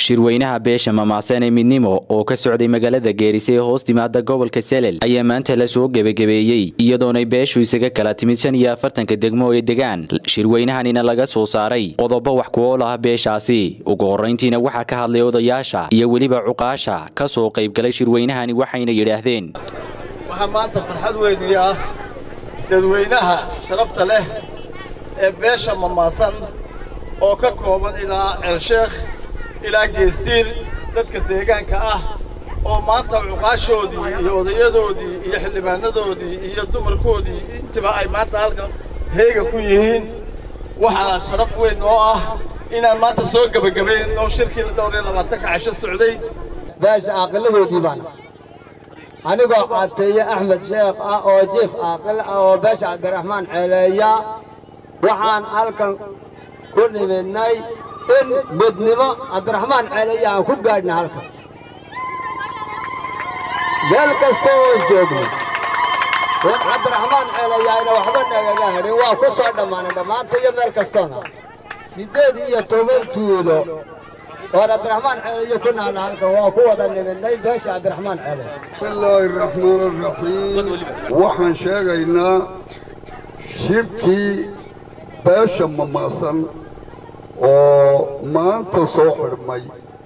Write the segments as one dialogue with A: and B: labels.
A: shirweynaha beesha mamacsan ee midnimo oo ka socday magaalada geerise ee hoos timaada gobolka selel ayaa maanta la soo gebagabeeyey iyadoonay beeshu isaga kala timid shan iyo afartanka degmo ee degaan shirweynahanina laga soo saaray qodobo wax ku ool ah beeshaasi ugu horrayntiina waxaa ka hadlay odayaasha iyo weliba cuqaasha ka soo qaybgalay shirweynahani waxayna yidhaahdeen
B: waxaa maanta farxad weynii ah dadweynaha sharafta leh ee beesha mamaasan oo ka kooban ilaa ceelsheekh ilaa geestiir dadka deegaanka ah oo maanta cuqaashoodii iyo odayadoodii iyo xildhibaanadoodii iyo dumarkoodii intiba ay maanta halka heega ku yihiin waxaa sharaf weyn oo ah inaan maanta soo gebagabayn oo shirkii dhowr iyo labaatanka casho socday
C: beesha aaqiladoodii baan anigoo cateeye axmed sheekh ah oo jiif aaqil ah oo beesha cabdiraxmaan ceeleeya waxaan halkan ku nimidnay in midnimo cabdiraxmaan ceeleeya aan ku gaadhna halkan meel kasta oo joogno war cabdiraxmaan ceeleeyaayna waxba nagaga hadhin waa ku soo dhammaanay dhammaanta iyo meel kastoona siddeed iyo toban tuulo oo cabdiraxmaan ceeleeyo ku naana halkan waa ku wada nimidnay beesha cabdiraxmaan ceeleey
D: bismillaahi raxmaan raxiim waxaan sheegaynaa shirkii beesha mamaasan oo maanta soo xidhmay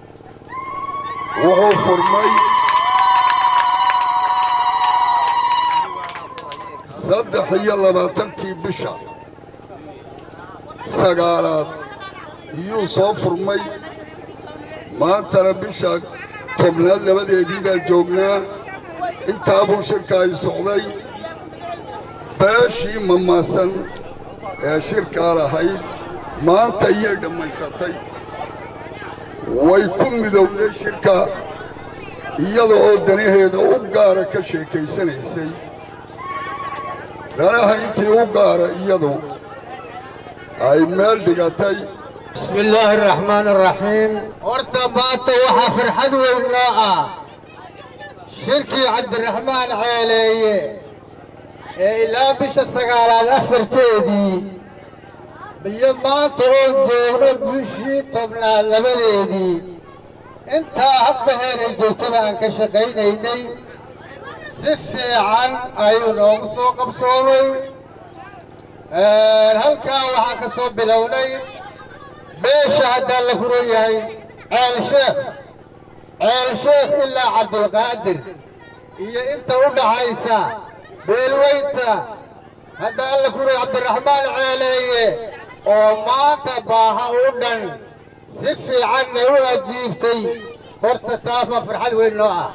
D: wuxuu furmay saddex iyo labaatankii bisha sagaalaad iyuu soo furmay maantana bisha tobnaad labadeedii baan joognaa intaabuu shirka ay socday beeshii mamaasan ee shirkaa lahayd maanta iyay dhammaysatay way ku midowday shirka iyada oo danaheeda u gaara ka sheekaysanaysay danaha intii u gaara iyadu ay meel dhigatay
C: بسم الله الرحمن الرحيم ارتبطت وحا فرحد ويناء شركي عبد الرحمن عيلي إلا بش السقالات أفرتيدي بيما تقول جونا بشي طبنا لبليدي انت هبهين الجوتبا انك شقينيني سفي عن ايونوم سوق بصوري هلكا وحا كسو بلوني beesha haddaan la furan yahay ceel sheekh ceel sheekh ilaa cabdulqaadir iyo inta u dhaxaysa beelweynta haddaan la furay cabdiraxmaan ceeleeye oo maanta baaha u dhan si fiicanna u ajiibtay horta taas waa farxad weyn noo ah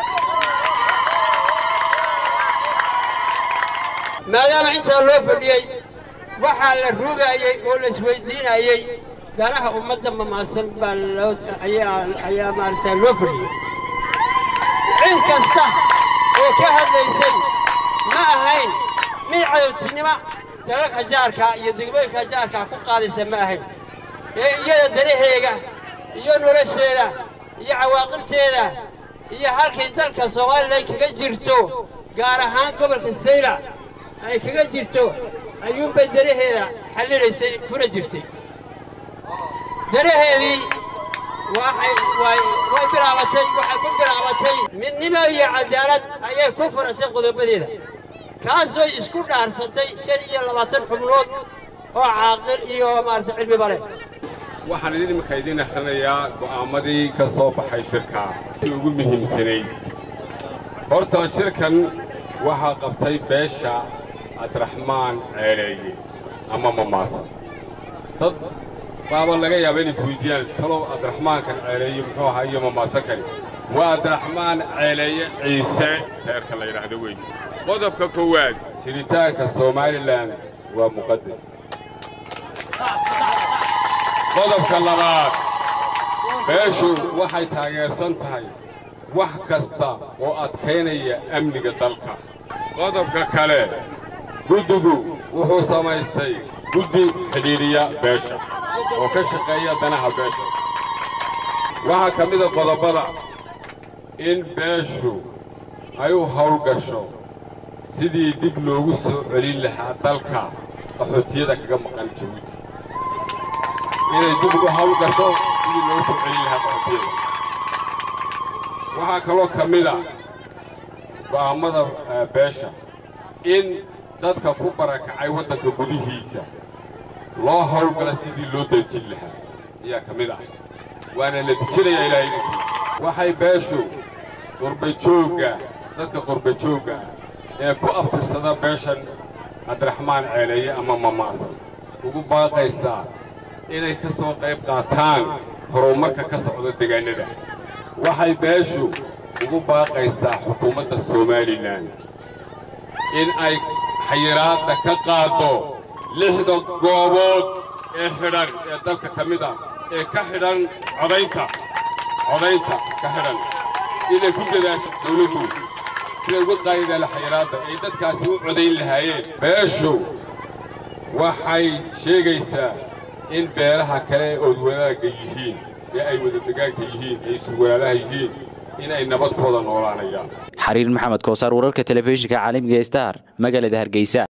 E: maadaama intaa loo fadhiyey waxaa la rugayey oo la isweydiinayey danaha ummadda mamaasan baa loo ayaa maaragtaa loo fadhiyey cid kasta oo ka hadlaysay ma ahayn mid cadowtinimo dalalka jaarka iyo degmooyinka jaarka ku qaadaysa ma ahayn ee iyada danaheega iyo nolosheeda iyo cawaaqibteeda iyo halkay dalka soomaalilan kaga jirto gaar ahaan gobolka sayla ay kaga jirto ayuunbay danaheeda xallinaysay kuna jirtay danaheedii waxay way way bilaabatay waxay ku bilaabatay midnimo iyo cadaalad ayay ku furasay qodobadeeda kaasoo isku dhaarsatay shan iyo labaatan xubnood oo caaqil iyo maaragtay cilmiba leh
F: waxaan idin iminka idiin akhrinayaa go'aammadii ka soo baxay shirka si ugu muhiimsanayd horta shirkan waxaa qabtay beesha cabdiraxmaan ceeleeye ama mamaasan dad baaba laga yaaba inay isweydiiyaan talow cabdiraxmaankan ceeleeye muxuu ahaa iyo mamaasankani waa cabdiraxmaan ceeleeye ciise reerka la yidhaahdo weyn qodobka koowaad jiritaanka somalilan waa muqadas qodobka labaad beeshu waxay taageersan tahay wax kasta oo adkaynaya amniga dalka qodobka kale guddigu wuxuu samaystay guddi xidhiidhiya beesha oo ka shaqeeya danaha beesha waxaa ka mida qodobbada in beeshu ay u hawlgasho sidii dib loogu soo celin lahaa dalka qaxootiyada kaga maqan jabuuti inay dib ugu hawlgasho sidii loogu soo celin lahaa qaxootiyada waxaa kaloo ka mid a go'aammada beesha in dadka ku barakacay waddanka gudihiisa loo howlgala sidii loo dejin lahaa ayaa ka mid ah waana la dejinayaa ilaahay idinkii waxay beeshu qurbajoogga dadka qurbajoogga ah ee ku abtirsada beeshan cabdiraxmaan ceeleeye ama mamaasan ugu baaqaysaa inay ka soo qayb qaataan horumarka ka socda deegaannada waxay beeshu ugu baaqaysaa xukuumadda somalilan in ay xayiraadda ka qaaddo lixda goobood ee xidhan ee dalka ka mid ah ee ka xidhan codaynta codaynta ka xidhan inay ku dadaasho dawladdu siday uga qaadidaan xayiraadda ay dadkaasi u codayn lahaayeen beeshu waxay sheegaysaa in beelaha kale ood wadaagga yihiin ee ay wada degaanka yihiin ee isu walaalaha yihiin inay nabad ku wada noolaanayaan
A: xariir maxamed koosaar wararka telefishinka caalamiga star magaalada hargeysa